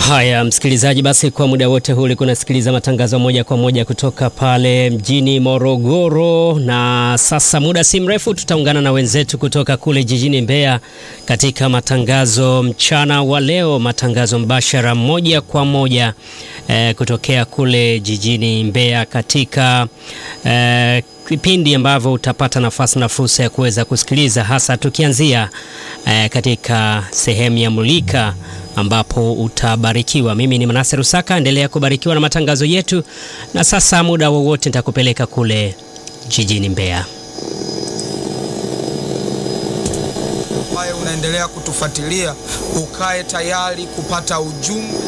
Haya, msikilizaji, basi kwa muda wote huu ulikuwa unasikiliza matangazo moja kwa moja kutoka pale mjini Morogoro, na sasa muda si mrefu tutaungana na wenzetu kutoka kule jijini Mbeya katika matangazo mchana wa leo, matangazo mbashara moja kwa moja eh, kutokea kule jijini Mbeya katika eh, vipindi ambavyo utapata nafasi na fursa ya kuweza kusikiliza hasa tukianzia eh, katika sehemu ya Mulika ambapo utabarikiwa. Mimi ni Manase Rusaka, endelea kubarikiwa na matangazo yetu, na sasa muda wowote nitakupeleka kule jijini Mbeya. ambaye unaendelea kutufuatilia, ukae tayari kupata ujumbe